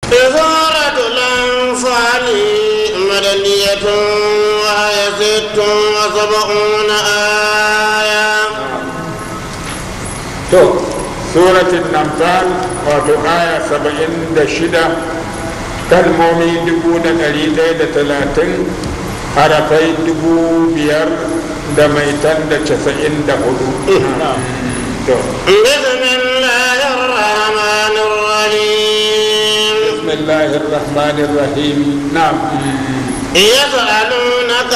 سورة الأنفال مدنية وهي ست وسبعون آية to suratul namfal wato aya saba'in da shida kalmomi dubu da ɗari ɗaya da talatin harafai dubu biyar da mai tan da casa'in da hudu to بسم الله الرحمن الرحيم bismillahir rahmanir rahim na'am يسألونك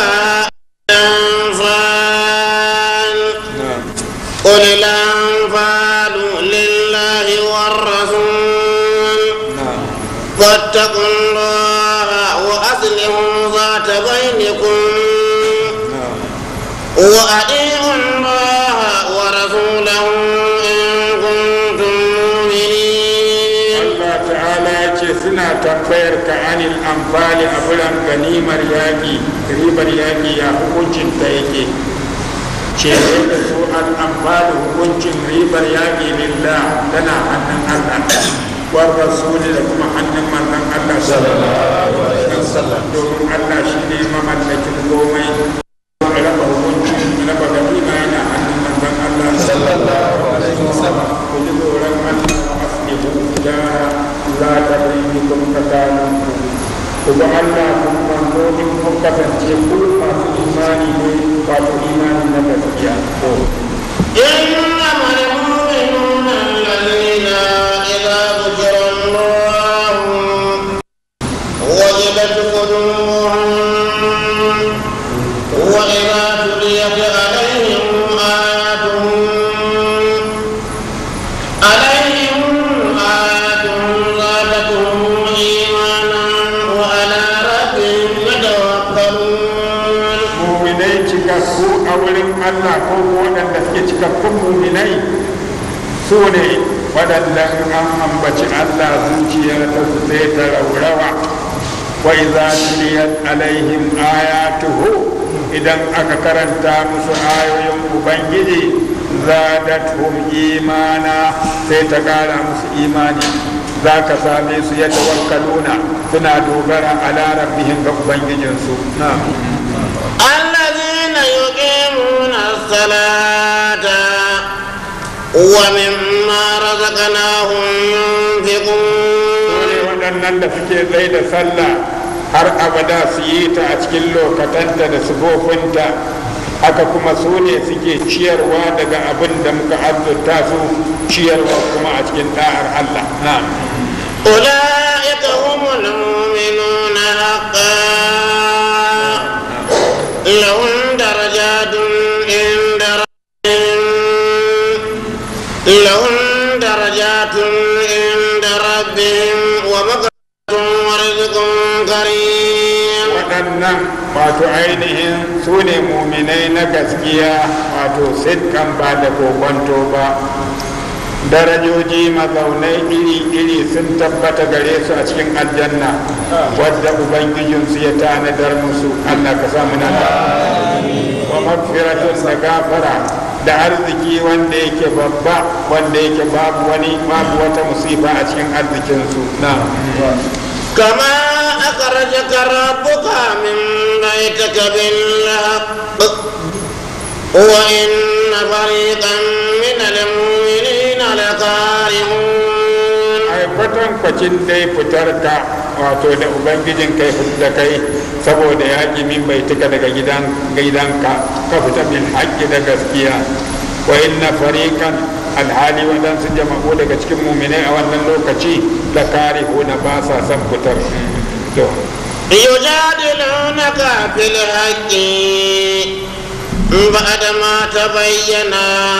عن الأنفال na'am قل الأنفال لله والرسول na'am فاتقوا الله وأصلحوا ذات بينكم na'am وأطيعوا الله ورسوله إن كنتم مؤمنين Allah ta'ala ya ce suna tambayar ka anil amfali a bulan ganimar yaƙi ribar yaƙi ya hukuncin ta yake ce da su al amfali hukuncin ribar yaƙi lillah tana hannun Allah war rasuli da kuma hannun manzon Allah sallallahu alaihi wasallam domin Allah shine mamallakin komai raba hukunci raba ganima yana hannun manzon Allah sallallahu alaihi wasallam ku ji tsoron Allah wa aslihu gyara la ta bayyukum tsakaninku ku ga Allah kun manzo in kun kasance ku masu imani ne wato imani na gaskiya to إنما المؤمنون الذين إذا ذكر الله وجلت قلوبهم وإذا تليت عليهم آياته عليهم آياته زادتهم إيمانا وعلى ربهم يتوكلون muminai cikakku a wurin Allah ko waɗanda suke cikakkun muminai su ne waɗanda an ambaci Allah zuciyar ta su sai ta raurawa wa idza tuliyat alaihim ayatuhu idan aka karanta musu ayoyin ubangiji zadatuhum imana sai ta ƙara musu imani za ka same su ya tawakkaluna suna dogara ala rabbihim ga ubangijinsu na'am الذين يقيمون الصلاة ومما رزقناهم ne ينفقون waɗannan da suke tsaye da sallah har abada su yi ta a cikin lokatanta da sufofinta haka kuma su ne suke ciyarwa daga abin da muka azurta su ciyarwa kuma a cikin ɗa'ar Allah na'am أولئك هم المؤمنون حقا لهم درجات عند ربهم لهم درجات عند ربهم ومغفرة ورزق كريم waɗannan wato ainihin su ne muminai na gaskiya wato sitkan ba da kokonto ba darajoji mazaunai iri-iri sun tabbata gare su a cikin aljanna wadda ubangijinsu ya tanadar musu allah ka samu na wa magfiratun da gafara da arziki wanda yake babba wanda yake babu wani babu wata musifa a cikin arzikinsu na كما أخرجك ربك من بيتك بالحق وإن فريقا من المؤمنين لكارهون ai kwatankwacin dai fitar ka wato da ubangijin kai da kai saboda yaƙi min bai tuka daga gidan gidanka ka fita bil haƙƙi da gaskiya wa inna fariqan alhali waɗansu jama'u daga cikin muminai a wannan lokaci da kare na ba sa son fitar to يجادلونك في الحق بعدما تبين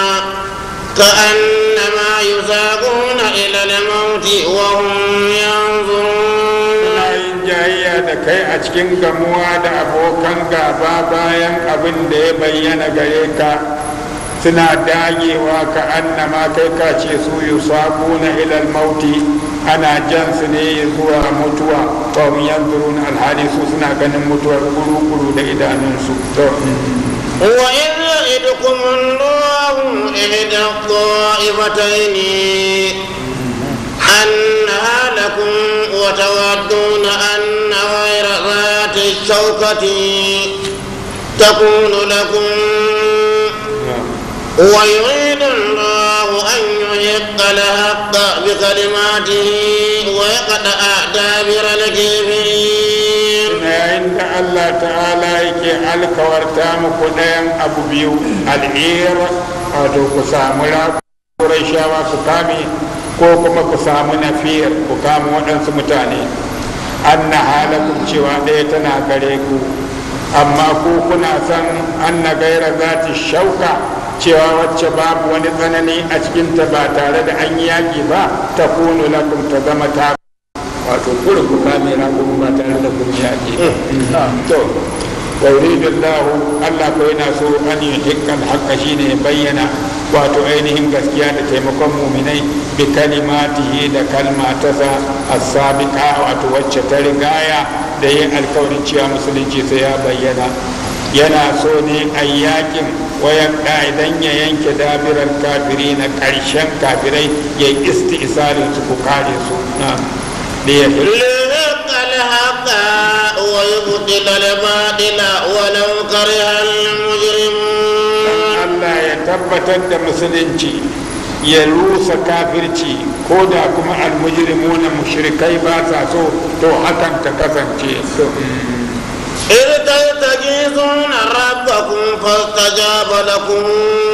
كأنما يساقون إلى الموت وهم ينظرون suna yin jayayya da kai a cikin gamuwa da abokan gaba bayan abin da ya bayyana gare ka suna dagewa ka annama kai ka ce su yi na ilal mauti ana jan su ne zuwa mutuwa ba mu yanzurun alhali su suna ganin mutuwar kuru-kuru da idanunsu to وإذ يعدكم الله إحدى الطائفتين أنها لكم وتودون أن غير ذات الشوكة تكون لكم ويريد الله أن يحق الحق بكلماته ويقطع دابر الكافرين yayin da Allah ta'ala yake alkawarta muku ɗayan abu biyu al'ir wato ku samu rakurai shawa ku kame ko kuma ku samu nafiyar ku kama waɗansu mutane an na halakun cewa ɗaya tana gare ku amma ku kuna san an na gaira za ta shauka cewa wacce babu wani tsanani a cikinta ba tare da an yi yaƙi ba ta kunu lakum ta zama ta wato kurin ku kame na kuma ba tare da kun yaƙi to wa yuridu Allah Allah ko yana so an yi dukkan haƙƙa shine bayyana wato ainihin gaskiya da taimakon muminai bi kalimatihi da kalma ta sa as-sabiqa wato wacce ta rigaya da yin alkawarin cewa musulunci sai ya bayyana yana so ne a yakin wayan idan ya yanke dabirar kafiri na ƙarshen kafirai ya yi isti'salin su ku kare su na ليحل ليحق الحق ويبطل الباطل ولو كره المجرمون Allah ya tabbatar da musulunci ya rusa kafirci ko da kuma almujrimuna mushrikai ba sa so to hakan ta kasance إذ تستغيثون ربكم فاستجاب لكم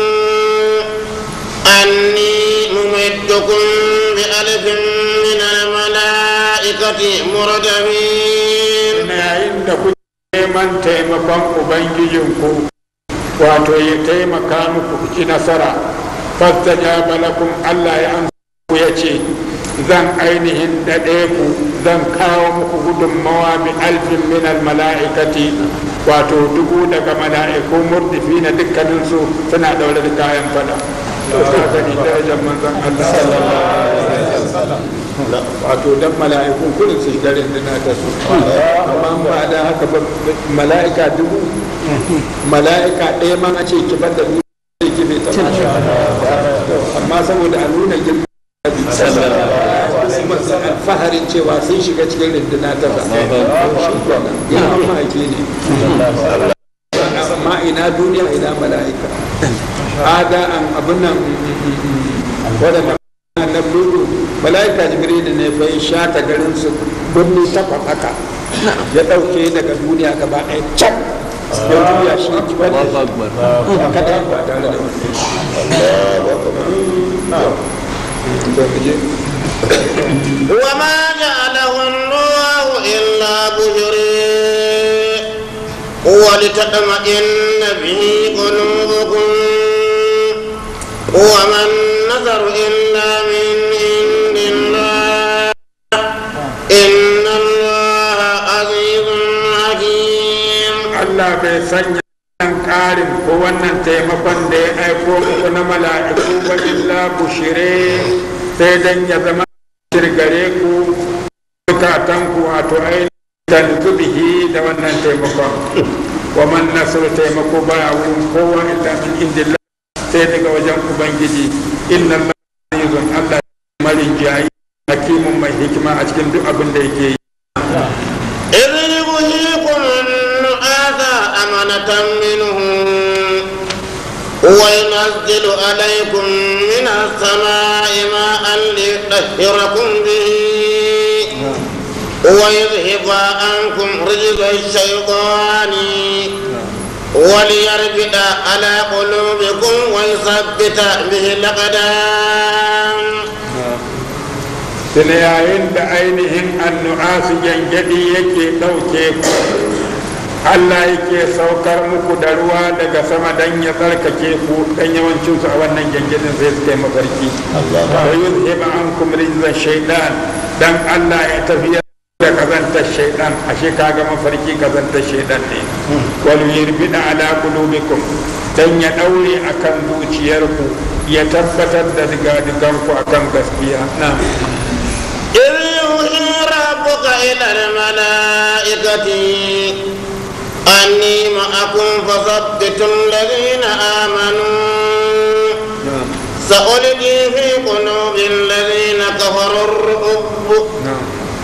أني ممدكم بألف من الملائكة مردفين yayin da kuke neman taimakon ubangijinku wato ya taimaka muku ku ci nasara fastajaba lakum Allah ya amsa ku ya ce zan ainihin daɗe ku zan kawo muku gudunmawa bi alfin min mala'ikati wato dubu daga mala'iku murdifi na dukkaninsu suna daure da kayan fada to ka gani darajar manzon Allah wato dan mala'ikun kullum su shiga rinduna ta su amma ba da haka ba mala'ika dubu mala'ika ɗaya ma a ce kibar da ni zai kibe ta amma saboda a nuna girma alfaharin cewa sun shiga cikin rinduna ta ba ya mamaki ne amma ina duniya ina mala'ika ada an abin nan waɗanda na buru mala'ika jibril ne fa ya shata garin su birni takwas haka ya ɗauke daga duniya gaba ɗaya can ya juya shi kibar da shi kada ba tare da wani وما جعله الله إلا بشري ولتطمئن به قلوبكم وما النذر إلا من عند الله إن الله عزيز حكيم Allah bai sanya wannan ƙarin ko wannan taimakon da ya aiko muku na mala'iku ba illa bushire sai dan ya zama shirgare ku bukatan ku wato ainihin tanzu bihi da wannan taimakon wa man nasru taimako ba wurin kowa illa min indillah sai daga wajen ubangiji inna Allah azizun Allah marin jayi hakimun mai hikima a cikin duk abin da yake yi إذ يغشيكم النعاس أمنة منه وينزل عليكم من السماء ماء ليطهركم به ويذهب عنكم رجز الشيطان وليربط على قلوبكم ويثبت به الأقدام tuna yayin da ainihin annu'asu gyangyaɗi yake ɗauke ku Allah yake saukar muku da ruwa daga sama don ya tsarkake ku dan yawancinsu a wannan gyangyaɗin sai su kai mafarki wa yuzhiba ankum rizza shaitan dan Allah ya tafiya da kazantar shaitan ashe kaga mafarki kazantar shaitan ne wal yurbida ala qulubikum dan ya daure akan zuciyarku ya tabbatar da diga-diganku akan gaskiya na'am إذ يوحي ربك إلى الملائكة أني معكم فثبتوا الذين آمنوا سألقي في قلوب الذين كفروا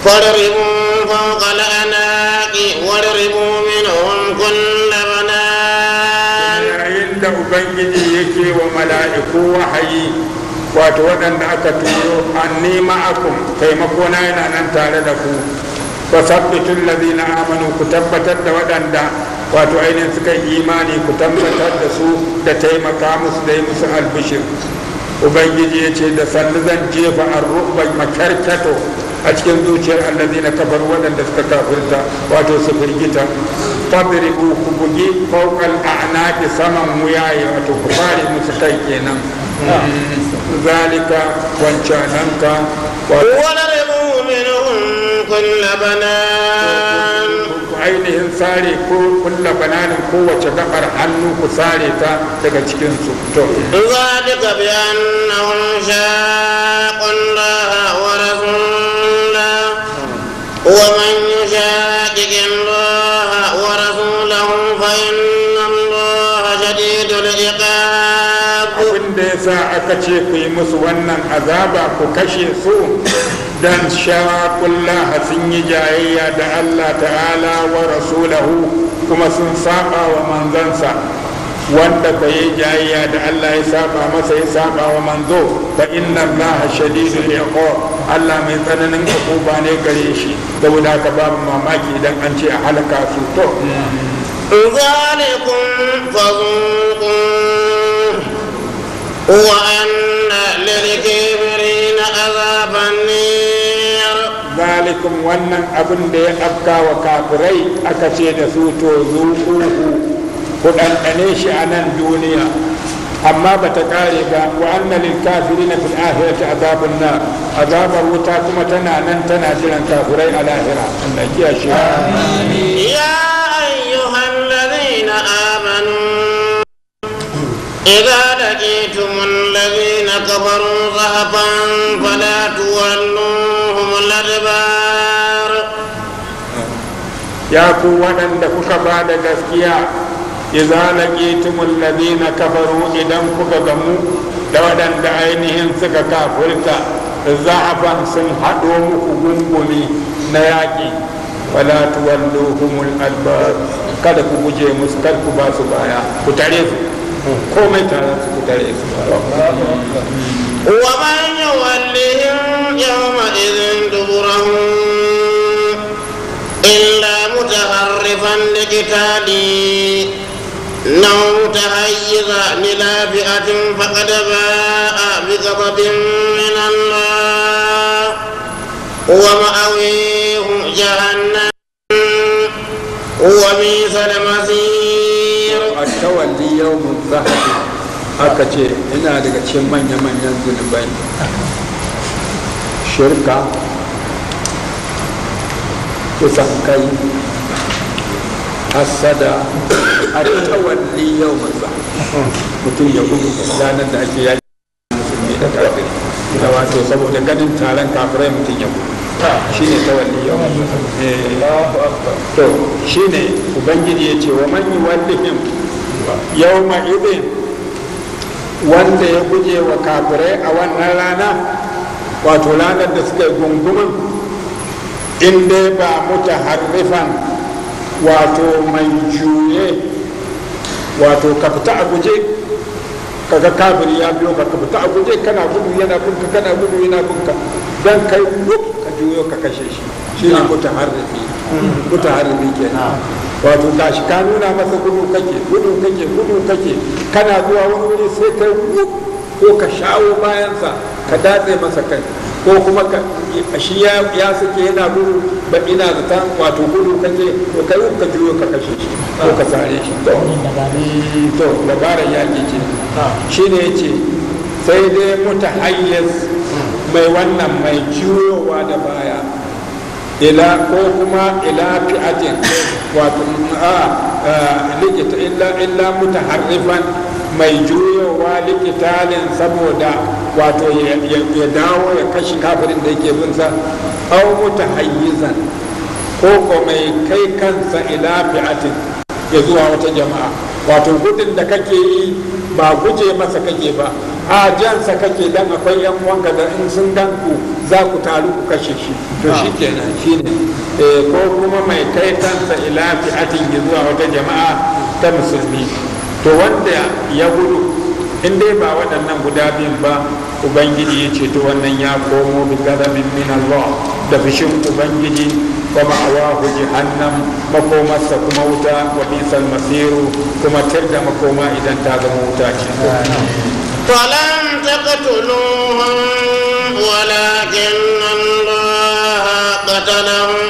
فاضربوا فوق الأعناق واضربوا منهم كل بنان yayin da ubangiji yake wa mala'iku wahayi wato waɗanda aka turo an nema akum taimako na yana nan tare da ku wa sabbitul ladina amanu ku tabbatar da waɗanda wato ainihin suka yi imani ku tabbatar da su da taimaka musu da yi musu albishir ubangiji ya ce da sannu zan jefa an ruɓa makarkato a cikin zuciyar allazina kafar waɗanda suka kafirta wato su firgita fadribu ku bugi fawqal a'naqi saman wuyaye wato ku fare musu kai kenan zalika wancananka wato واضربوا منهم كل بنان ku ainihin sare ko kulla bananin kowace gabar hannu ku sare ta daga cikin su to ذلك بأنهم شاقوا الله ورسوله ومن يشاقق الله ورسوله فإن الله شديد العقاب abin da ya sa aka ce ku yi musu wannan azaba ku kashe su dan shaqullaha sun yi jayayya da Allah ta'ala wa rasulahu kuma sun saba wa manzansa wanda ka yi jayayya da Allah ya saba masa ya saba wa manzo fa inna Allah shadidul iqab Allah mai tsananin hukuma ne gare shi saboda haka babu mamaki idan an ce a halaka su to ذلكم فذوقوه وأن للكافرين عذاب النير zalikum wannan abin da ya afka wa kafirai aka ce da su to zuƙuhu ku ɗanɗane shi a nan duniya amma ba ta ƙare ba wa anna lil kafirina fil akhirati azabun nar azabar wuta kuma tana nan tana jiran kafirai a lahira Allah ya shi يا أيها الذين آمنوا إذا لقيتم الذين كفروا زحفا فلا تولوهم الأدبار ya ku waɗanda kuka ba da gaskiya idza laqitumul ladina kafaru idan kuka gamu da waɗanda ainihin suka kafirta za'afan sun haɗo muku gungumi na yaƙi wala tuwalluhumul adbar kada ku guje musu kar ku ba su baya ku tare su komai tare su ku tare su ومن يولهم يومئذ دبره إلا متحرفا لقتال أو متحيزا إلى فئة فقد باء بغضب من الله ومأويه جهنم وبئس المصير التولي يوم الزهر aka ce ina daga cikin manya-manyan zunubai shirka kusan kai hasada a tawalli yau maza mutum ya gudu ranar da ake yaki musulmi da kafiri da wato saboda ganin taron kafirai mutum ya gudu shi ne tawalli yau to shi ne ubangiji ya ce wa man yi wallihim yau ma'idin wanda ya guje wa kafirai a wannan rana wato ranar da suka yi gungumin in dai ba muta harrifan wato mai juye wato ka fita a guje kaga kafiri ya biyo ka ka fita a guje kana gudu yana bunka kana gudu yana bunka dan kai wuf ka juyo ka kashe shi shi ne muta harrifi muta harrifi kenan wato gashi ka nuna masa gudu kake gudu kake gudu kake kana zuwa wani wuri sai kai wuf ko ka shawo bayansa ka datse masa kai ko kuma ka shi ya ya sake yana gudu ba ina zata wato gudu kake to kai wuf ka juyo ka kashe shi ko ka sare shi to to dabarar yaki ce shi ne yace sai dai mutahayyaz mai wannan mai juyowa da baya ila ko kuma ila fi'atin wato a likita illa illa mutaharrifan mai juyowa likitalin saboda wato ya dawo ya kashi kafirin da yake bin sa aw mutahayyizan ko ko mai kai kansa ila fi'atin ya zuwa wata jama'a wato gudun da kake yi ba guje masa kake ba a jansa kake dan akwai yan uwanka da in sun gan ku za ku taru ku kashe shi to shi kenan shi ne ko kuma mai kai kansa ila fi'atin zuwa wata jama'a ta musulmi to wanda ya gudu in dai ba waɗannan guda biyun ba ubangiji ya ce to wannan ya komo bi gazabin min Allah da fishin ubangiji wa ma'awahu jahannam makomarsa kuma wuta wa bisal masiru kuma tir da makoma idan ta zama wuta ce فلم تقتلوهم ولكن الله قتلهم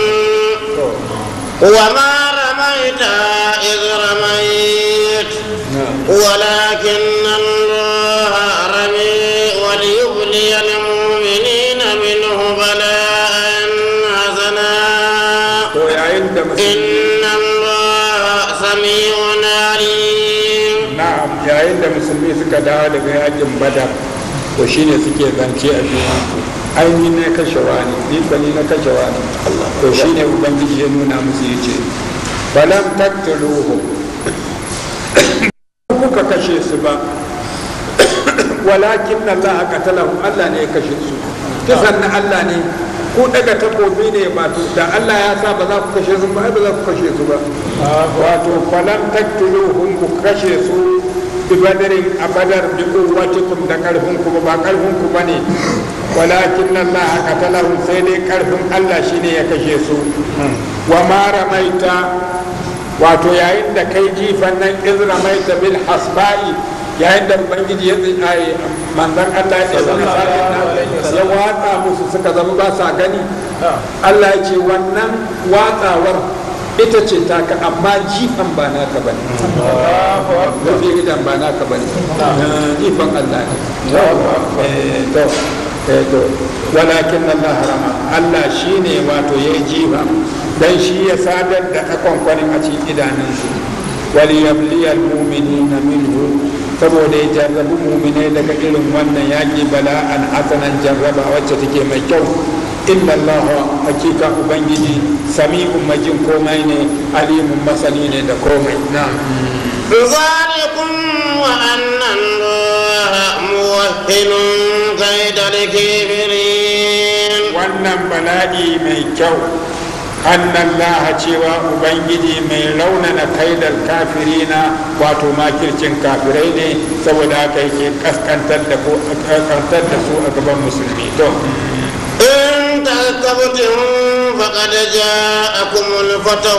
وما رميت إذ رميت ولكن الله رمي وليبلي المؤمنين منه بلاء حسنا to yayin da musulmi إن الله سميع عليم na'am yayin da musulmi suka dawo daga yakin badar to shine suke zance a junansu ai ni ne kashe wani ni ba ni na kashe wani to shine ubangiji ya nuna musu yace falam taqtuluhum kuka kashe su ba walakin Allah qatalahum Allah ne ya kashe su kisan na Allah ne ku daga takobi ne ba to da Allah ya sa ba za ku kashe su ba ai ba za ku kashe su ba wato falam taqtuluhum ku kashe su bi badarin a badar bi quwwatikum da karfin ku ba karfin ku bane walakin Allah qatalahum sai dai karfin Allah shine ya kashe su wa ma ramaita wato yayin da kai jifan nan iz ramaita bil hasba'i yayin da ubangiji ya tsaye manzan Allah ya tsaye ya watsa musu suka zama ba sa gani Allah ya ce wannan watsawar ita ce taka amma jifan ba naka bane mafi gidan ba naka bane jifan Allah ne to to walakin Allah harama Allah shine wato ya jifa dan shi ya sadar da akwankwanin a cikin idanunsu waliyabliyal mu'minina minhu saboda ya jarrabi muminai daga irin wannan yaƙi bala'an hasanan jarraba wacce take mai kyau inna Allah hakika ubangiji sami'un majin komai ne alimun masani ne da komai na ذلكم وأن الله موهن كيد الكافرين wannan bala'i mai kyau annan laha cewa ubangiji mai raunana kaidar kafirina wato makircin kafirai ne saboda haka yake kaskantar da ko kaskantar da su a gaban musulmi to إن تكبتم فقد جاءكم الفتح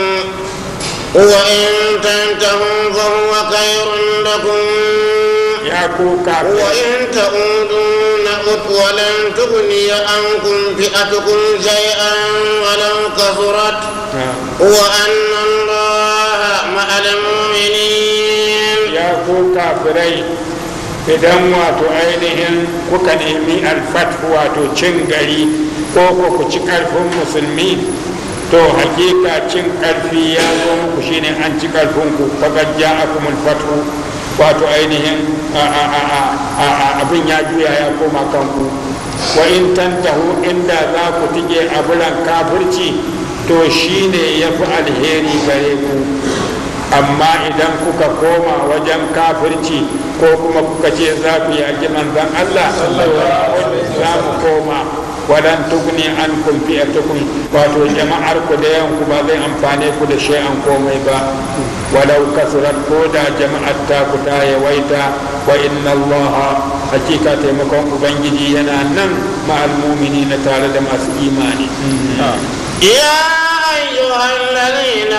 وإن تنتهوا فهو خير لكم ya ku kafirai وإن تعودوا نعد ولن تغني عنكم فئتكم شيئا ولو كثرت وأن الله مع المؤمنين ya ku kafirai idan wato ainihin kuka nemi alfathu wato cin gari ko ko ku ci karfin musulmi to hakika cin karfi ya zo muku shine an ci karfin ku faqad ja'akumul fathu wato ainihin a- a- a- a- a- a- abin ya juya ya koma kanku wa in tantahu inda za ku tige abulan kafirci to shine ya fi alheri gare ku amma idan kuka koma wajen kafirci ko kuma kuka ce za ku yaƙi manzan Allah za mu koma wadan tugni an kun fi'atukum wato jama'ar ku da yanku ba zai amfane ku da shay'an komai ba walau kasurat ko da jama'ar ta ku ta yawaita wa inna Allah hakika taimakon ubangiji yana nan ma'al na tare da masu imani يا أيها الذين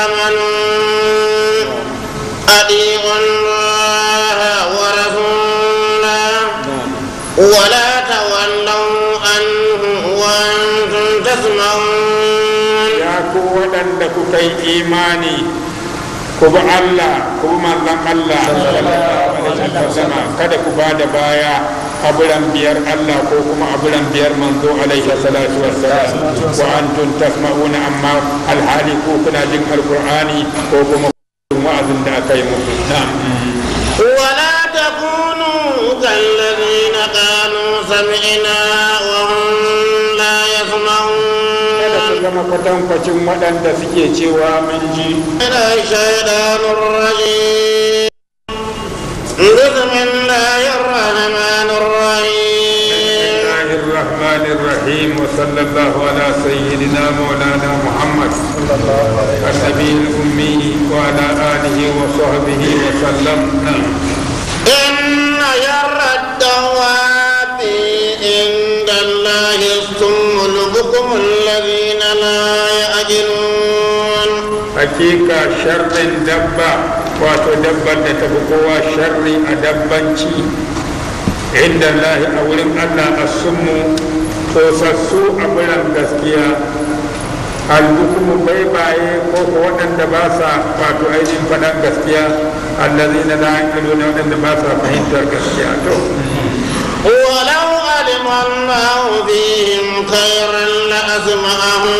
آمنوا أطيعوا الله ورسوله ولا تولوا عنه وأنتم تسمعون ya ku waɗanda kuka yi imani ku bi Allah ku bi manzon Allah sallallahu alaihi wasallam kada ku ba da baya aburan biyar Allah ko kuma aburan biyar manzo alaihi salatu wassalam wa antum tasma'una amma alhali ko kuna jin alqur'ani ko kuma wa'azin da aka yi muku na'am ولا تكونوا كالذين قالوا سمعنا وهم لا kada ku يسمعون zama kwatankwacin waɗanda suke cewa mun ji من الشيطان الرجيم بسم الله الرحمن الرحيم الله الرحمن الرحيم وصلى الله على سيدنا مولانا محمد النبي الأمي وعلى آله وصحبه وسلم نعم. إن شر الدواب عند الله الصم البكم الذين لا يأجلون hakika sharrin dabba wato dabbar da tafi kowa sharri a dabbanci inda lahi a wurin allah a sunmu tosassu a biran gaskiya albukumu baibaye ko ko waɗanda ba sa wato ainihin faɗan gaskiya allazi na la'akilu na waɗanda ba sa fahimtar gaskiya to ولو علم الله فيهم خيرا لأسمعهم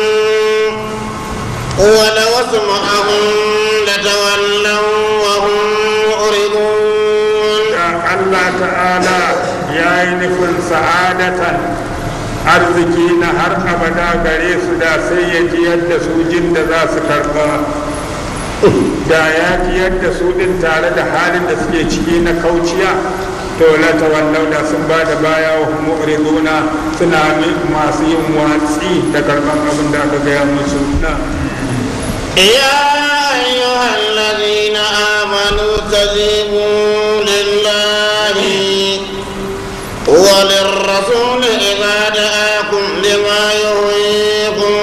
ولو أسمعهم لتولوا وهم معرضون da Allah ta'ala ya yi nufin sa'adatan arziki na har abada gare su da sai ya ji yadda su jin da za su karba da ya ji yadda su din tare da halin da suke ciki na kauciya to la tawallau da sun ba da baya wa hum mu'riduna suna mi- masu yin watsi da karban abin da aka gaya musu na يا أيها الذين آمنوا استجيبوا لله وللرسول إذا دعاكم لما يهويكم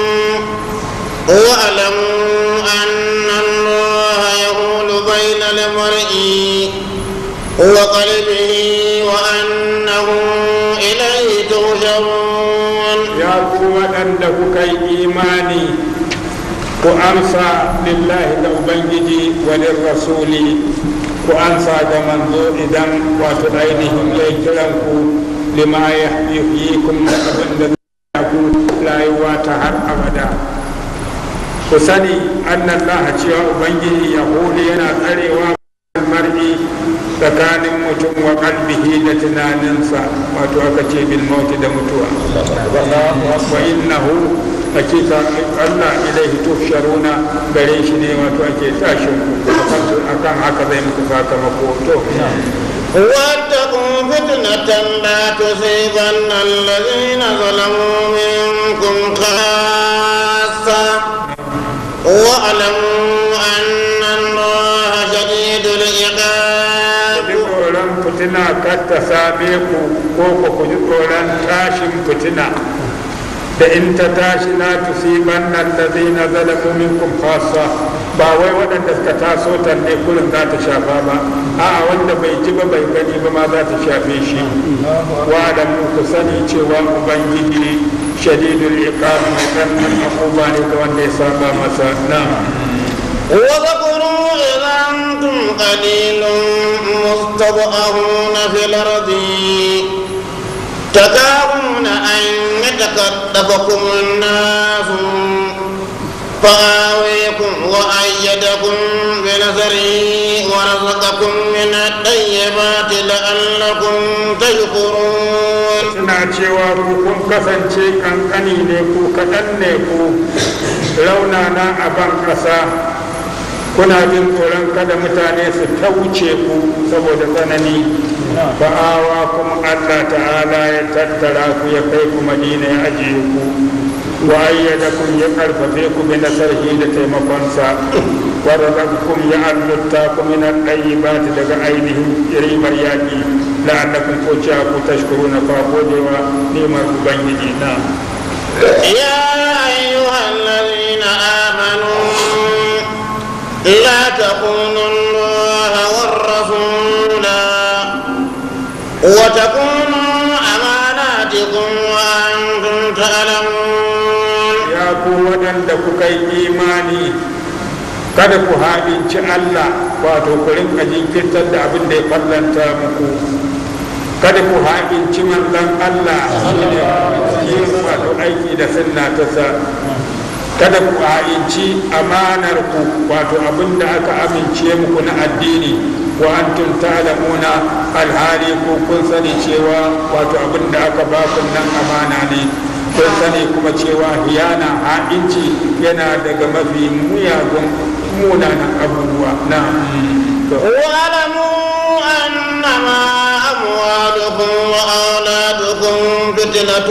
واعلموا أن الله يهول بين المرء وقلبه وأنه إليه تهجرون ya ku waɗanda kuka yi imani ku amsa lillahi da ubangiji walin rasuli ku amsa da manzo idan wato ainihin ya kiran ku lima ya yi kun da abin da zai ku rayuwa ta har abada ku sani annan laha cewa ubangiji ya yana tsarewa mar'i tsakanin mutum wa kalbihi da tunaninsa wato aka ce bil mauti da mutuwa wa innahu hakika Allah ilaihi tuhsharuna gare shi ne wato ake tashin ku akan haka zai muku sakamako to واتقوا فتنة لا تصيبن الذين ظلموا منكم خاصة واعلموا أن الله شديد العقاب ji tsoron fitina kar ta same ku ko ku ku ji tsoron tashin fitina da in ta tashi na tusiban nan da zai na zalamu minkum khassa ba wai waɗanda suka taso ta ne kurin za ta shafa ba a'a wanda bai ji ba bai gani ba ma za ta shafe shi wa da mu ku sani cewa ubangiji shadidul iqab mai tsananin akuba ne ga wanda ya saba masa na واذكروا إذا أنتم قليل مستضعفون في الأرض تكارون أن يتكتفكم الناس فآويكم وأيدكم بنصره ورزقكم من الطيبات لعلكم تشكرون suna cewa ku kun kasance kankani ne ku kaɗan ne ku raunana a ban ƙasa kuna jin tsoron kada mutane su tauce ku saboda tsanani ba'awa kuma allah ta'ala ya tattara ku ya kai ku madina ya ajiye ku wa ayyadakum ya karfafe ku bi nasarhi da taimakonsa wa razaqakum ya allutta ku min at-tayyibat daga ainihin ribar yaki la'allakum ko cewa ku tashkuruna fa godewa nimar ubangiji na يا أيها الذين آمنوا لا تخونوا الله والرسول وتكونوا أماناتكم وأنتم تعلمون ya ku waɗanda kuka yi imani kada ku haɗinci Allah wato ku rinka jinkirtar da abin da ya fallanta muku kada ku haɗinci manzon Allah shine yin wato aiki da sunna ta sa kada ku haɗinci amanar ku wato abin da aka amince muku na addini wa antum ta'lamuna alhali ko kun sani cewa wato abin da aka ba ku nan amana ne kun sani kuma cewa hiyana ha'inci yana daga mafi muyagun munanan abubuwa na واعلموا أنما أموالكم وأولادكم فتنة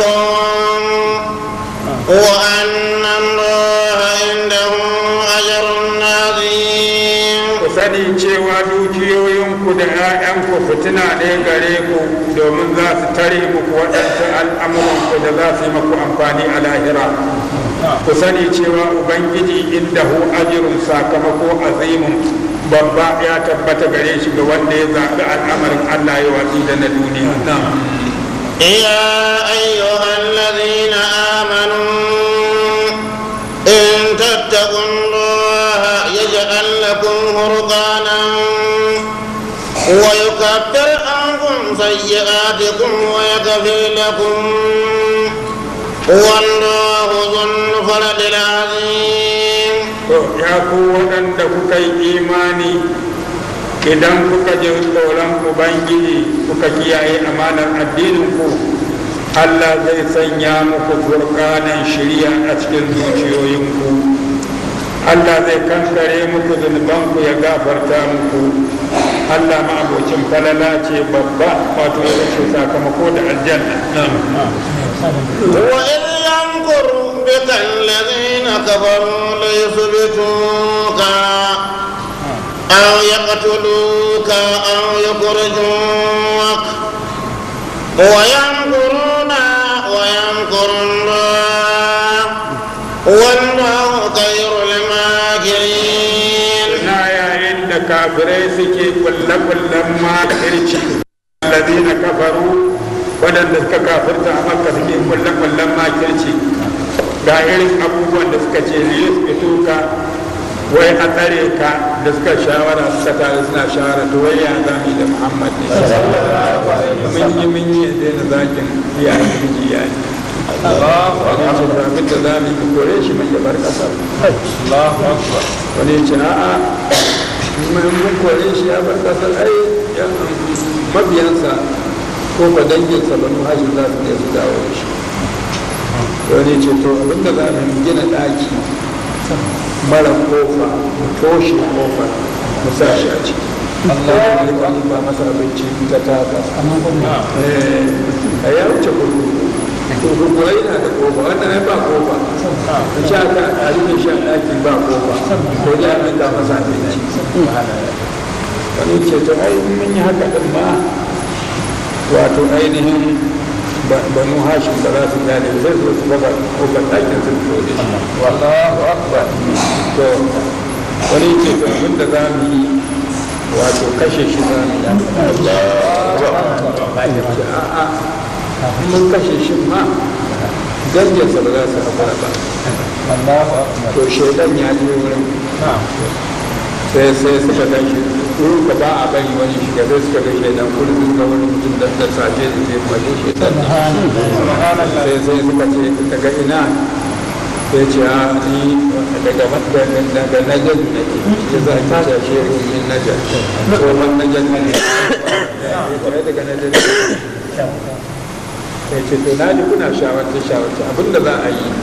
وأن الله عنده أجر عظيم ku sani cewa dukiyoyinku da 'ya'yanku fitina ne gare ku domin za su tare muku waɗansu al'amuranku da za su yi muku amfani a lahira ku sani cewa ubangiji inda hu ajirun sakamako azimun babba ya tabbata gare shi ga wanda ya zaɓi al'amarin allah ya watsi da na duniya يا أيها الذين آمنوا إن تتقوا الله يجعل لكم فرقانا ويكفر عنكم سيئاتكم ويغفر لكم والله ذو الفضل العظيم To, ya ku waɗanda kuka yi imani idan kuka ji tsoron ubangiji kuka kiyaye amanar addininku allah zai sanya muku furkanan shirya a cikin zuciyoyinku allah zai kankare muku zunubanku ya gafarta muku allah ma'abocin falala ce babba wato ya ce sakamako da aljanna وإذ يمكر بك الذين كفروا ليثبتوك أو يقتلوك أو يخرجوك ويمكرون ويمكر الله والله خير الماكرين na yayin da kafirai suke kulle-kullen makirci alladina kafaru waɗanda suka kafirta a makka suke kulle-kullen makirci ga irin abubuwan da suka ce liyus fituka wai a tsare ka da suka shawara suka tare suna shawara to wai ya zami da muhammad ne mun yi mun yi daina zakin iyayen miji iyaye wani ce ba abin da za mu yi kore shi mai yabar kasar wani ya ce a'a mun mun kore shi ya bar kasar ai yan mabiyansa ko ba danginsa ba nu hajji za su ne su dawo da shi wani ya ce to abin da za mu yi gina ɗaki mara kofa mu toshe kofa mu sa shi a ciki Allah ya ba masa abinci ta taka a ya wuce kurkuku to kurkura yana da kofa wannan ai ba kofa in sha ka a rufe shi a ɗaki ba kofa ko ya abin da masa abinci wani ce to ai mun yi haka din ma wato ainihin banu hashim da za su gane zai zo su baka kofar ɗakin sun fito da shi wallahu akbar to wani ce to abin da za mu yi wato kashe shi za mu yi a'a mun kashe shi ma danginsa ba za su haƙura ba to shaidan ya je wurin sai sai suka gan shi wurin ka ba a bari wani shiga sai suka ga shaidan wurin suka wani mutum da da safe da ke kwaje shaidan sai sai suka ce daga ina sai ce a ni daga daga najar nake ya za ta da shi yin najar tsohon najar ne daga najar sai ce to na ji kuna shawarta shawarta abinda za a yi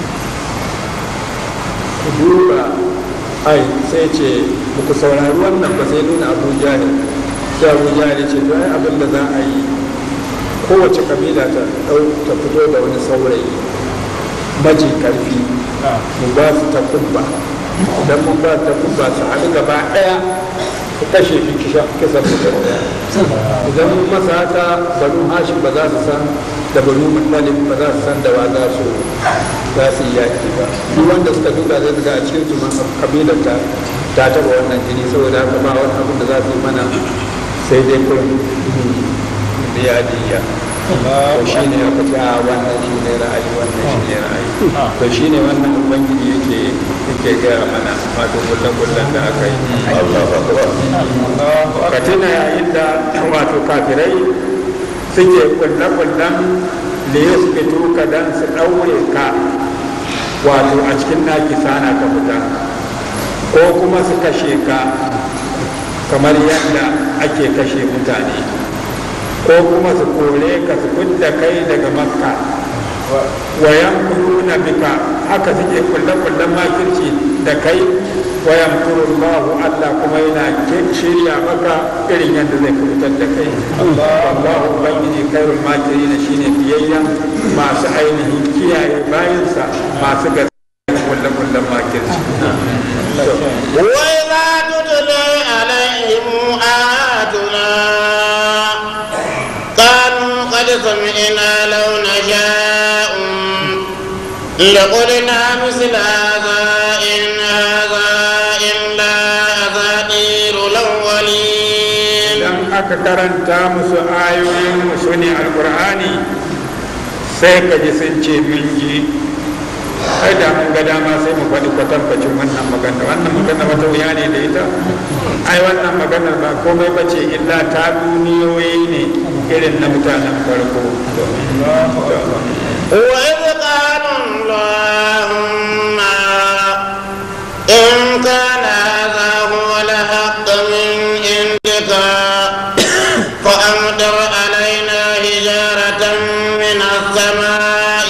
ku duba ai sai ce muku saurari wannan ba sai nuna abu jahil sai abu jahil ce to ai abinda za a yi kowace kabila ta ɗau ta fito da wani saurayi maji karfi mu ba su ta kubba idan mun ba ta kubba su haɗu gaba ɗaya su kashe shi kisan mutum ɗaya idan mun masa haka banu hashim ba za su san da banu muttalib ba za su san da wa za su za su yi yaƙi ba duk wanda suka duka zai ga a cikin su ma kabilar ta ta taɓa wannan jini saboda haka ba wani abin da za su yi mana sai dai kurin biya diya to shi ne aka ce a wannan shi ne ra'ayi wannan shi ne ra'ayi to shi ne wannan ubangiji yake yake gaya mana wato kullum da aka yi ka tuna yayin da wato kafirai suke kulle-kullen da ya su fito ka dan su ɗaure ka wato a cikin naki sana ka fita ko kuma su kashe ka kamar yadda ake kashe mutane ko kuma su kore ka su fidda kai daga makka wayan na bika haka suke kulle-kullen makirci da kai wayan kurullahu Allah kuma yana shirya maka irin yadda zai kubutar da kai Allahu ubangiji kairul makirin shine biyayya masu ainihin kiyaye bayansa masu gaskiya kullum kullum makirci وإذا تتلى عليهم آياتنا قالوا قد سمعنا لو نشاء لقلنا مثل هذا إن هذا إلا أساطير الأولين idan aka karanta musu ayoyin musu ne alkur'ani sai ka ji sun ce mun ji ai da mun ga dama sai mu faɗi kwatankwacin wannan magana wannan magana wata wuya ne da ita ai wannan maganar ba komai ba ce illa ta duniyoyi ne irin na mutanen farko وإذ قالوا اللهم إن كان هذا هو الحق من عندك فأمطر علينا حجارة من السماء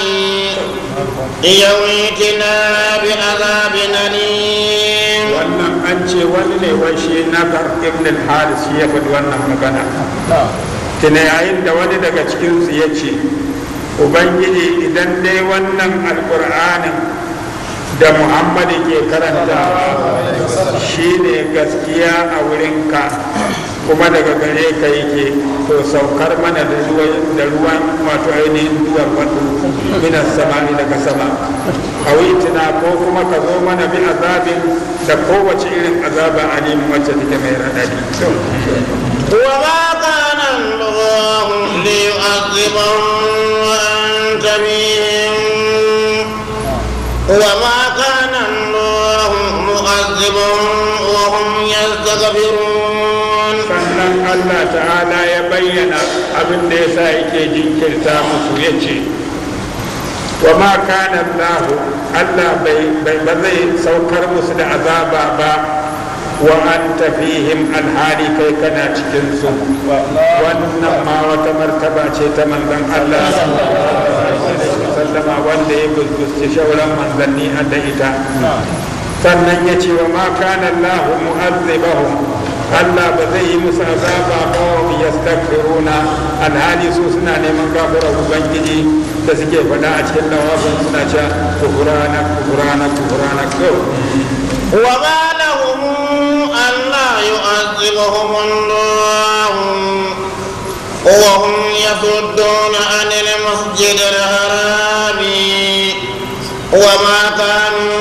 يويتنا بعذاب أليم wannan an ce wani ne wai shi nagar ibn al-haris shi ya faɗi wannan magana tuna yayin da wani daga cikinsu ya ce ubangiji idan dai wannan alkur'anin da muhammadu ke karantawa shi ne gaskiya a wurinka kuma daga gare ka yake to saukar mana da ruwan da ruwan wato ainihin duwar wato minas sama daga sama hawitina ko kuma ka zo mana bi azabin da kowace irin azaba alim wacce take mai raɗaɗi وما كان الله ليعذبهم وأنت بهم وما كان الله معذبهم وهم يستغفرون sannan allah ta'ala ya bayyana abin da ya sa yake jinkirta musu ya ce wa ma kana allahu allah bai bai- ba zai saukar musu da azaba ba wa an fihim alhali kai kana cikin su wannan ma wata martaba ce ta manzon allah sallama wanda ya gusgusti shauran manzanni a da ita sannan ya ce wa ma kana allahu mu'azzibahum Allah ba zai yi musu azaba ba wa yastaghfiruna alhali su suna neman gafara ubangiji da suke faɗa a cikin lawafin suna cewa kufurana kufurana kufurana ko وما لهم ألا يعذبهم الله وهم يصدون عن المسجد الحرام وما كانوا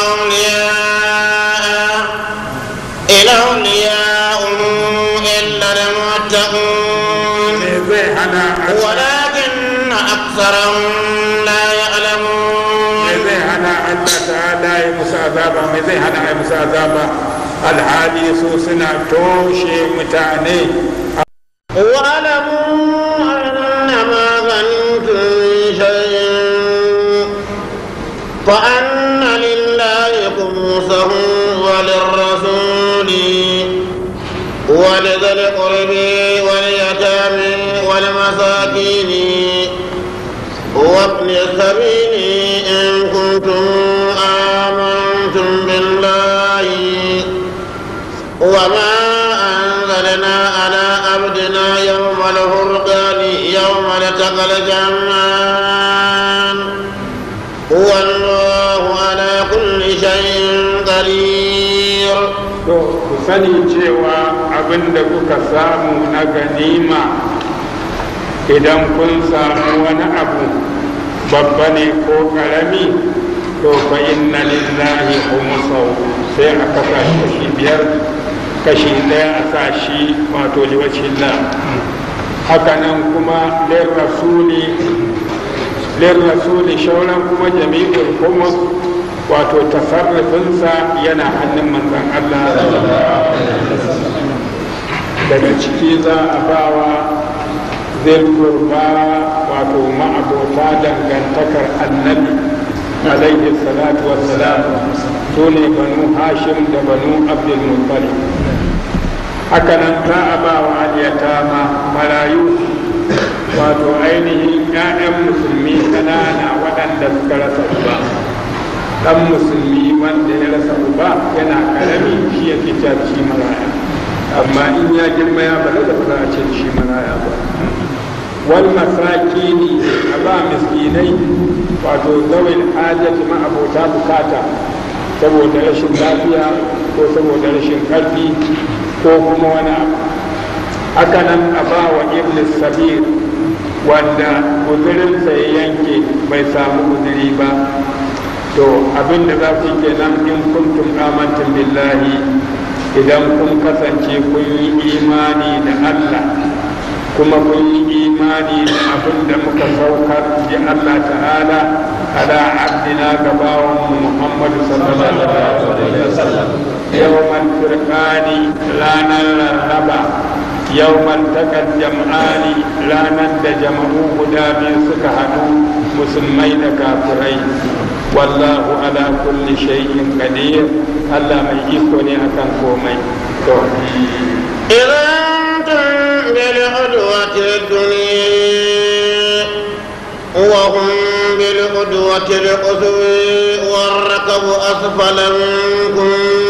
أولياء إن أولياء إلا المتقون me zai hana ولكن أكثرهم لا me يعلمون zai hana Allah ta'ala ya musu azaba me zai hana ya musu azaba alhali su suna toshe mutane واعلموا أنما غنمتم من شيء فأن لله خمسه وللرسول ولذي القرب واليتامى والمساكين وابن السبيل إن كنتم آمنتم بالله وما أنزلنا على عبدنا يوم الفرقان يوم التقى الجمعان والله على كل شيء قدير to ku sani cewa abin da kuka samu na ganima idan kun samu wani abu babba ne ko karami to fa inna lillahi khumsahu sai a kasa shi kashi biyar kashi daya a sa shi wato liwacillah haka nan kuma lir rasuli lir rasuli shauran kuma jami'ul khumus wato tasarrufinsa yana hannun manzon Allah daga ciki za a bawa zilkurba wato ma'abota dangantakar annabi alaihi salatu wassalam su ne banu hashim da banu abdul muttalib haka nan za a ba wa aliyatama marayu wato ainihin 'ya'yan musulmi ƙanana waɗanda suka rasa ba dan musulmi wanda ya rasa uba yana karami shi yake ta shi maraya amma in ya girma ya balaga ba za a ce shi maraya ba wal masakini a ba miskinai wato zawil hajati ma abota bukata saboda rashin lafiya ko saboda rashin karfi ko kuma wani abu haka nan a ba wa iblis sabir wanda guzurinsa ya yanke bai samu guzuri ba to abin da za ku kenan in kuntum amantum billahi idan kun kasance kun yi imani da Allah kuma kun yi imani da abin da muka saukar ji Allah ta'ala ala abdina gabawan Muhammadu sallallahu alaihi wasallam yawmal firqani ranar rarraba yawmal takal jam'ani ranar da jama'u guda biyu suka haɗu musulmai da kafirai wallahu ala kulli shay'in qadir Allah mai iko ne akan komai to إذا أنتم بالعدوة الدنيا وهم بالعدوة القصوى والركب أسفل منكم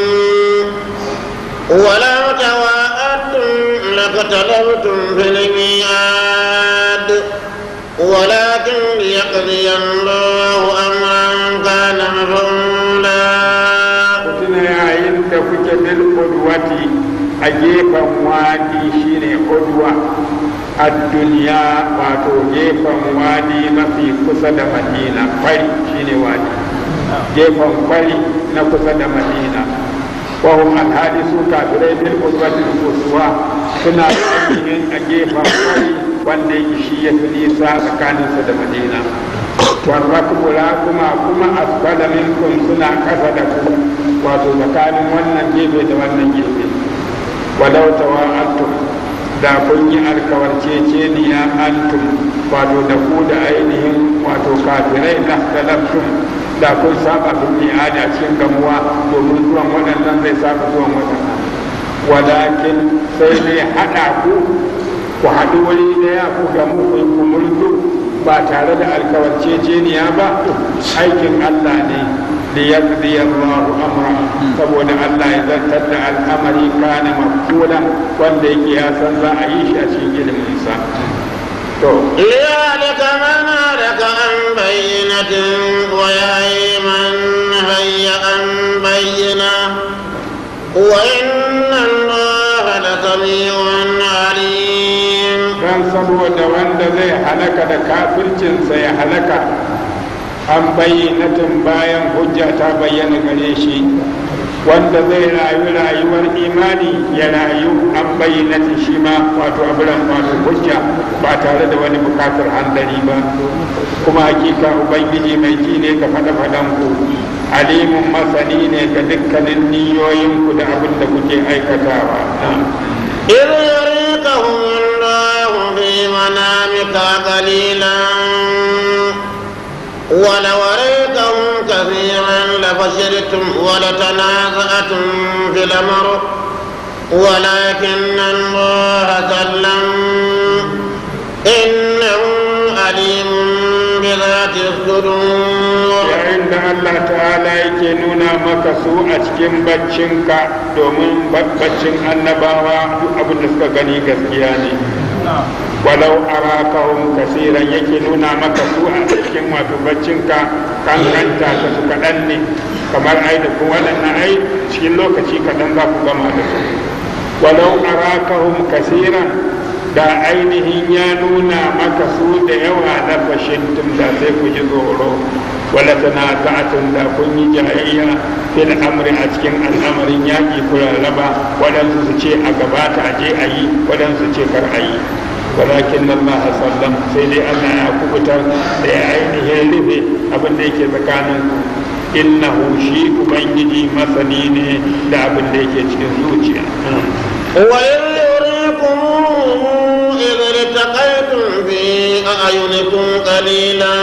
ولو تواءدتم لاختلفتم في الميعاد ولكن ليقضي الله أمرا كان مفعولا tuna yayin da kuke bil udwati a gefen wadi shine udwa a duniya wato gefen wadi mafi kusa da madina kwari shine wadi gefen kwari na kusa da madina wahum alhali su kafirai bil udwati kusuwa suna ainihin a gefen kwari wanda yake shi ya fi nisa tsakaninsa da madina warrakubula kuma kuma asfala minkum suna kasa da ku wato tsakanin wannan gefe da wannan gefe walau tawa'antum da kun yi alkawarceceniya antum wato da ku da ainihin wato kafirai na talabtum da kun saba bin mi'adi a cikin gamuwa domin zuwan waɗannan zai saba zuwan waɗannan walakin sai dai haɗa ku ku haɗu wuri ɗaya ku gamu ku yi kumurzu ba tare da alkawarceceniya ba aikin Allah ne liyaqdi Allahu amra saboda Allah ya zartar da al'amari kana mafula wanda yake ya san za a yi shi a cikin ilimin sa to ليهلك من هلك عن بينة ويهي من هي عن بينة وإن الله لسميع عليم dan saboda wanda zai halaka da kafircinsa ya halaka an bayyanatin bayan hujja ta bayyana gare shi wanda zai rayu rayuwar imani ya rayu an bayyanatin shi ma wato abiran wato hujja ba tare da wani bukatar handari ba kuma hakika ubangiji mai ji ne ga faɗa-faɗan ku alimun masani ne ga dukkanin niyoyinku da abin da kuke aikatawa إذ يريكهم الله في منامك قليلا ولو أريكهم كثيرا لفشلتم ولتنازعتم في الأمر ولكن الله سلم إنه عليم بذات الصدور yayin da Allah ta'ala yake nuna maka su a cikin baccinka domin baccin annabawa duk abin da suka gani gaskiya ne walau arakahum kasiran yake nuna maka su a cikin wato baccinka kankanta ta su kaɗan ne kamar ai da kuma waɗannan ai cikin lokaci kaɗan za ku gama da su walau arakahum kasiran da ainihin ya nuna maka su da yawa na fashintum da sai ku ji tsoro wala tana ta'atun da kun yi jayayya fil amri a cikin al'amarin yaƙi ku rarraba waɗansu su ce a gabata a je a yi waɗansu ce kar a yi walakin Allah sallam sai dai Allah ya kubutar da ya ainihin rufe abin da yake tsakanin innahu shi ubangiji masani ne da abin da yake cikin zuciya وإذ يريكم إذ التقيتم في أعينكم قليلا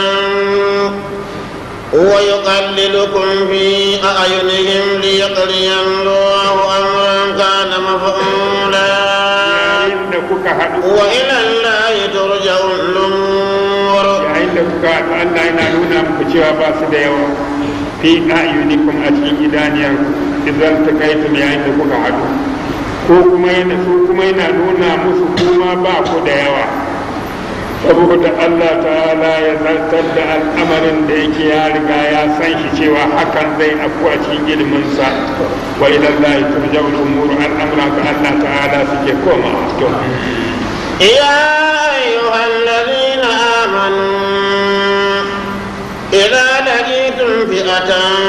ويقللكم في أعينهم ليقضي الله أمرا كان مفعولا yayin da kuka haɗu وإلى الله ترجع الأمور yayin da kuka haɗu Allah yana nuna muku cewa ba su da yawa fi a'yunikum a cikin idaniyar idan ta kai tu yayin da kuka haɗu ko kuma yana su kuma yana nuna musu kuma ba ku da yawa saboda Allah ta'ala ya zartar da al'amarin da yake ya riga ya san shi cewa hakan zai afku a cikin iliminsa wa ila Allah turja'u al-umur al'amra ga Allah ta'ala suke koma to يا أيها الذين آمنوا إذا لقيتم فئة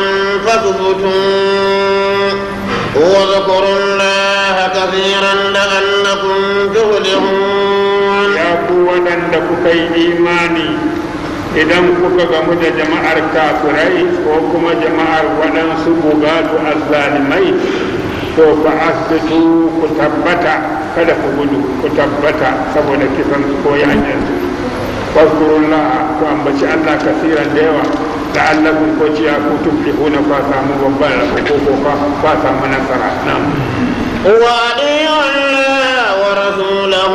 فاثبتوا واذكروا الله كثيرا لعلكم تفلحون ya ku waɗanda kuka yi imani idan kuka gamu da jama'ar kafirai ko kuma jama'ar waɗansu bugatu azzalimai to fa asbitu ku tabbata kada ku gudu ku tabbata saboda kisan su ko yakin su waskurullah ku ambaci Allah kasiran da yawa la'allakum ko ciya ku tuflihuna fa samu babban rabo ko ko fa samu nasara na'am وأطيعوا الله ورسوله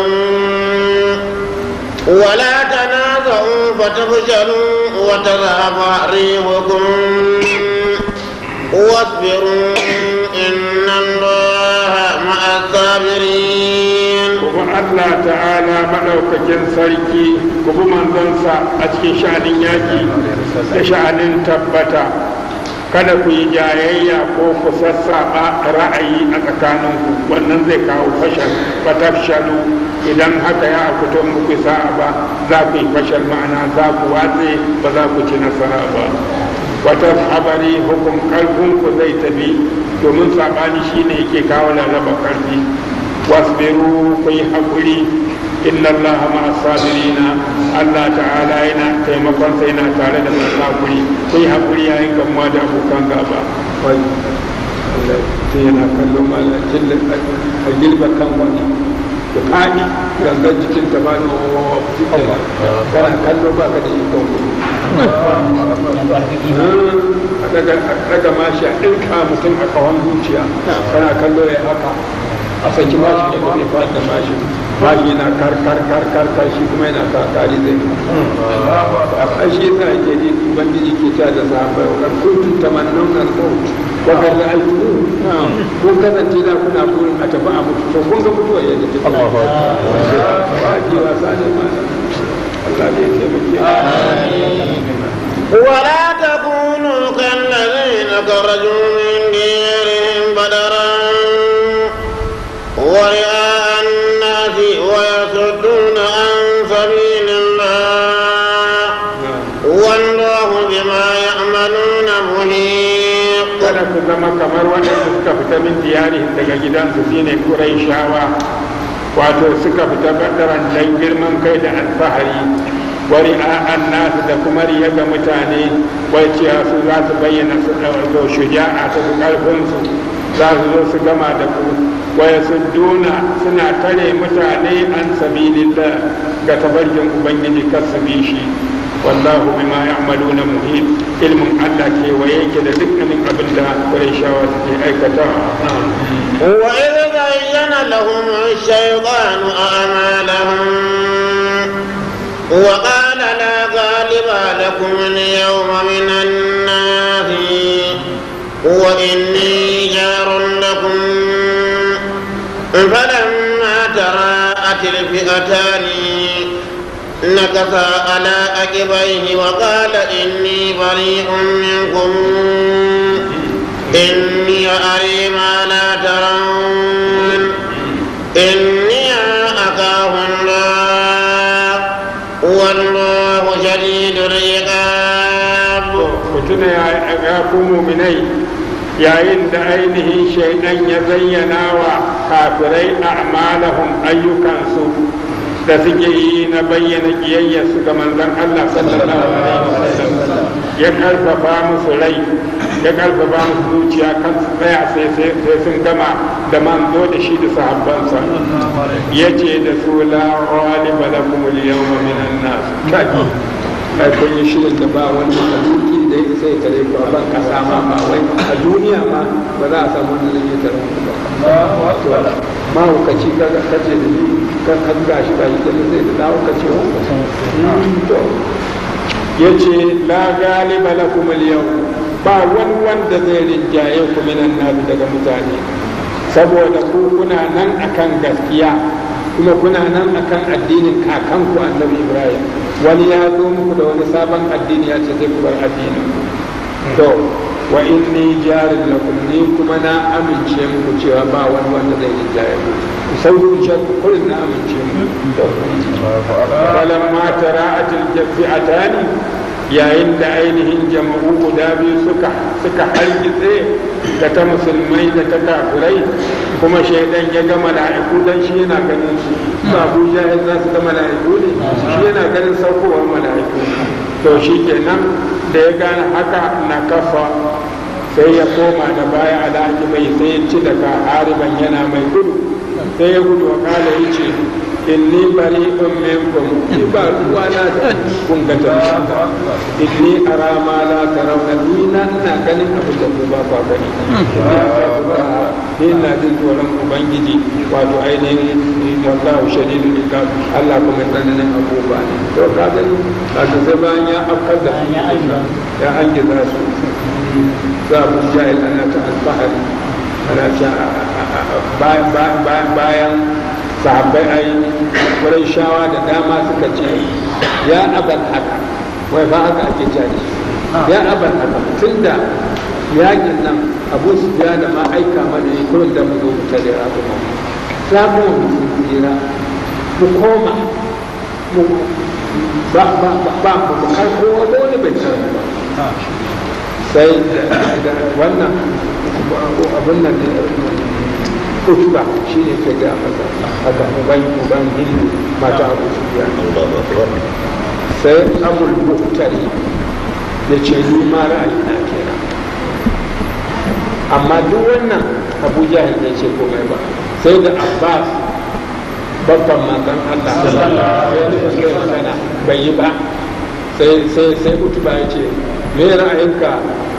ولا تنازعوا فتفشلوا وتذهب ريحكم واصبروا إن الله مع الصابرين kuma Allah ta'ala maɗaukakin sarki ku bi manzonsa a cikin sha'anin yaƙi da sha'anin tabbata kada ku yi jayayya ko ku sassaɓa ra'ayi a tsakaninku wannan zai kawo fashal fatafshalu idan haka ya fito muku sa'a ba za ku yi fashal ma'ana za ku watse ba za ku ci nasara ba wata habari hukum ƙarfinku zai tafi domin saɓani shine yake kawo lalaba ƙarfi wasbiru ku yi haƙuri inna allaha ma sabirina allah ta'ala yana taimakon sa yana tare da masu haƙuri ku yi haƙuri yayin gamuwa da abokan gaba wai Allah sai yana kallon malam jilla a gilba kan wani da faɗi gangan jikin ta ba da kana kallo ba ka da ikon a daga mashi a ɗinka mutum a kawon zuciya kana kallo ya haka a saki mashi ya kuma faɗi da mashi mashi yana kar kar kar kar kar shi kuma yana kakari zai a shi yasa yake ji ubangiji ke ta da sahabbai wa kan kuntum tamannuna al-maut wa kan ra'aytu ko kasance da kuna burin a tafi a mutu to kun ga mutuwa yadda take Allahu akbar wa ji wasa ne ma Allah ne ya taimake ولا تكونوا كالذين خرجوا من ديرهم بدرا ورئاء الناس ويصدون عن سبيل الله والله بما يعملون محيط kada ku zama kamar wanda suka fita min diyarihim daga gidansu shine Qurayshawa wato suka fita badaran dan girman kai da alfahari wari an nasu da kuma riya ga mutane wai cewa su za su bayyana su ɗauko shuja'a ta su ƙarfinsu za su zo su gama da ku waya su duna suna tare mutane an sabilillah ga tabarkin ubangiji kar su bi shi wallahu bima ya'maluna muhit ilmin Allah ke waye yake da dukkanin abin da Qurayshawa suke aikatawa وإذ زين لهم الشيطان أعمالهم وقال لا غالب لكم اليوم من الناس وإني جار لكم فلما تراءت الفئتان نكث على عقبيه وقال إني بريء منكم إني أري ما لا ترون إني أخاف الله والله شديد العقاب mutuna ya ku muminai yayin da ainihin shaidan ya zayyana wa kafirai a'malahum ayyukansu da suke yi na bayyana kiyayyarsu ga manzon Allah sallallahu alaihi wasallam ya karfafa musu rai ya karfafa musu zuciya kan su tsaya sai sun gama da manzo da shi da sahabbansa ya ce da su la ghaliba lakum al-yawma minan nas kaji ai kun yi shirin da ba wani mahaluki da ya sai tare ku a ban kasa ma ba wai a duniya ma ba za a samu wanda zai tare ku ba ma hukaci kaga kace da ni kan kan gashi gashi da zai da dawo kace to yace la galiba lakum al-yawm ba wani wanda zai rinjaye ku minan nasu daga mutane saboda ku kuna nan akan gaskiya kuma kuna nan akan addinin kakanku annabi ibrahim wani ya zo muku da wani sabon addini ya ce zai ku bar addinin to wa inni jarin lakum ni kuma na amince muku cewa ba wani wanda zai rinjaye ku ku sauki shakku kullum na amince muku to falamma tara'atil jafi'atani yayin da ainihin jama'u guda biyu suka suka hargitse da ta musulmai da ta kafirai kuma shaidan ya ga mala'iku dan shi yana ganin su ba Abu Jahil za su ga mala'iku ne shi yana ganin saukowar mala'iku to shi kenan da ya gane haka na kafa sai ya koma da baya alhaji bai sai ya ci daga hariban yana mai gudu sai ya gudu wa kala ya ce inni bari in minkum ni ba ruwa na da kun ga ta inni ara ma la tarawna ni na ina ganin abin da ku ba ku gani ni ina jin tsoron ubangiji wato ainihin wallahu shadidul iqab Allah kuma tsananin abubuwa ne to ka gani kaga sai bayan ya afkar da ya angiza su za mu jahil ana ta alfahari ana ta bayan sahabbai ai wurin shawa da dama suka ce ya aban haka wai ba haka ake jari ya aban haka tun da yakin nan abu su biya da ma aika mana ne kurin da mu zo mu tare abu ma za mu mu tsira mu koma mu ba ba ba mu karko wani bai tsara ba sai da wannan abin nan kutuba shi ne ke ga masa haka uban uban hindu mata abu su biya sai abul muhtari ya ce ni ma ra'ayi na kenan amma duk wannan abu jahil bai ce komai ba sai da abbas babban manzon allah ya nufi zai magana bai yi ba sai sai sai kutuba ya ce me ra'ayinka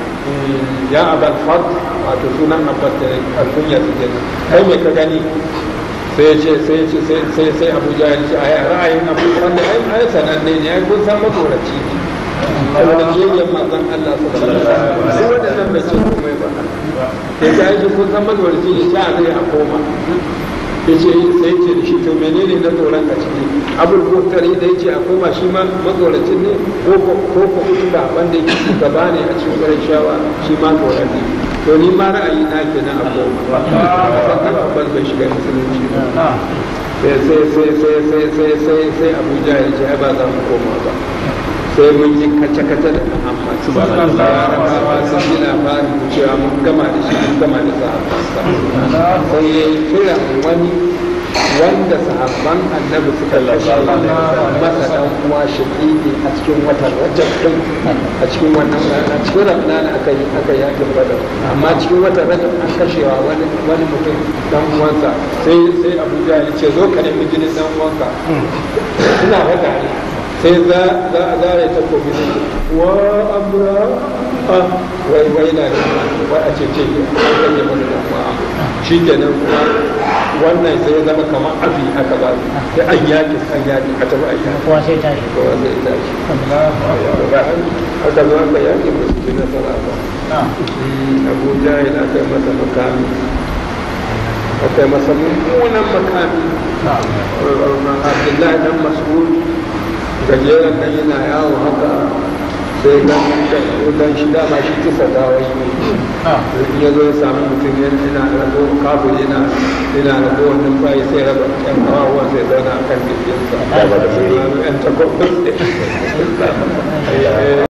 ya abal fad wato sunan abbas da alkunya su ke kai me ka gani sai ya ce sai ce sai sai abuja ya ce ai ra'ayin abu wanda ai ai sananne ne ai kun san magoraci ne saboda kiyayen manzon Allah sallallahu alaihi wasallam wanda nan bai ce komai ba sai ya ce kun san magoraci ne sai a zai a koma ya ce sai ce da shi to menene na tsoron ka ciki abul buktari da ya ce a koma shi ma matsoracin ne ko ko ko ba wanda yake shugaba ne a cikin wurin shawa shi ma tsoron ne to ni ma ra'ayi na ke na a koma sannan abbas bai shiga musulunci ba sai sai sai sai sai sai sai sai abuja ya ce ai ba za mu koma ba sai mun yi kace-kace da Muhammad larabawa sun yi labarin cewa mun gama da shi mun gama da sahabbansa sai ya yi kira wani wanda sahabban annabi suka kashe masa dan uwa shaƙiƙi a cikin watan rajab din a cikin wannan rana cikin ramadan aka yi aka yakin badar amma cikin watan rajab an kashewa wani wani mutum dan uwansa sai sai abuja ya ce zo ka nemi jinin dan uwanka ina faɗa ne sai za a zare ta kofi ne wa amra wai wai na da wai a ce ce an rage mana da kuma shi kenan kuma wannan sai ya zama kamar abi aka ba su sai an yaki an yaki a tafi ayyaki kowa sai tashi kowa sai tashi aka zo aka yaki ba su ci nasara ba abu jahil aka yi masa makami aka yi masa mummunan makami abdullahi dan mas'ud gajeren nan yana yawo haka sai dan shi dama shi kisa gawai ne ya zo ya sami mutum yana rago kafin yana yana rago wannan bayi sai raba yan kawawa sai zauna a kan jirginsa yan takwabin